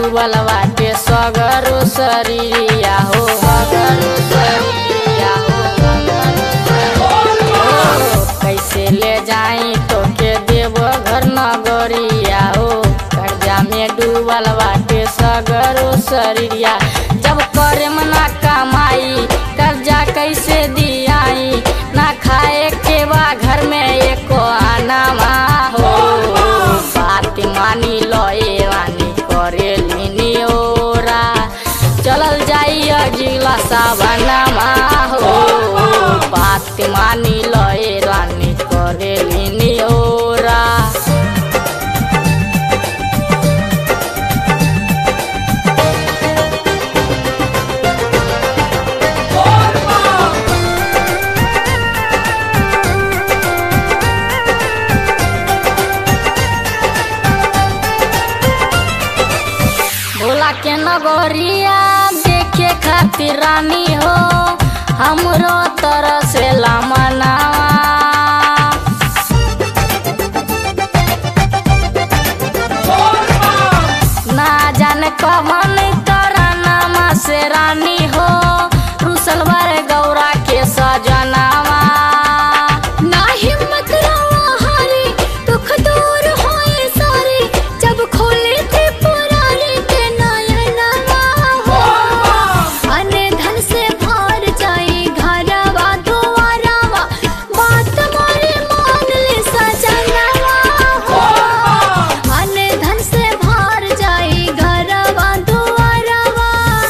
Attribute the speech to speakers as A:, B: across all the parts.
A: डूबल बाटे सगरो शरीरिया हो सगरो शरीरिया हो सगरो शरीरिया हो। कैसे ले जाई तो के देव घर नगरिया हो कर्जा में डूबल बाटे सगरो शरीरिया जब करे मना कमाई कर्जा कैसे दियाई ना खाए के बा घर में एको आना हो बात मानी लए वानी करे लिनी ओरा चलल जाई अजिला सावनमा हो बात मानी लए रानी करे लिनी ओरा भोला के नगरिया देखे खातिर रानी हो हमरो तरह से मनावा ना जाने कवन करनामा से रानी हो रुसलवर गौरा के सजनावा
B: ना हिम्मत रवा हारी दुख दूर होए सारे जब खोले थे पुराने के नयनमा हो अने धन से भर जाए घरवा दुआरवा बात मारे मान ले सजनवा हो अने धन से भर जाए घरवा दुआरवा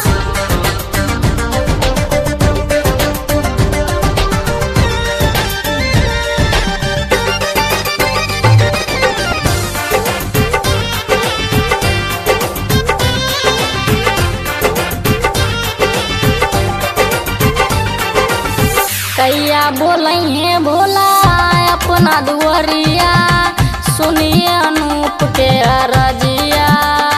A: कैया बोलैहे भोला अपना दुआरिया सुनिए अनूप के अरजिया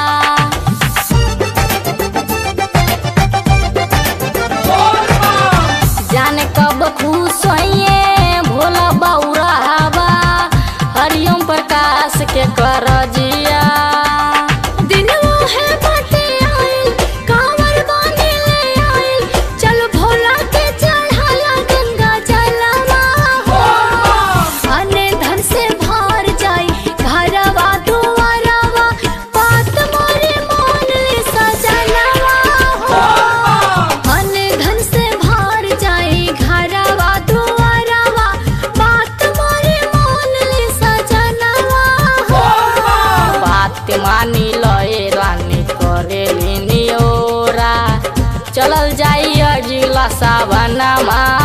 A: जाने कब खुश होइए भोला बौरा हवा हरिओम प्रकाश के करजिया
B: दिनवा है बाटे आइल कांवर बांधे ले आइल चल भोला के चढ़ाया गंगा जलवा हो अने धन से भर जाई घरवा दुआरवा बात मोरे मान ले सजनवा हो अने धन से भर जाई घरवा दुआरवा बात मोरे मान ले सजनवा हो
A: बात मानी लए रानी करे लिनी ओरा चलल जाई अजिला सावनमा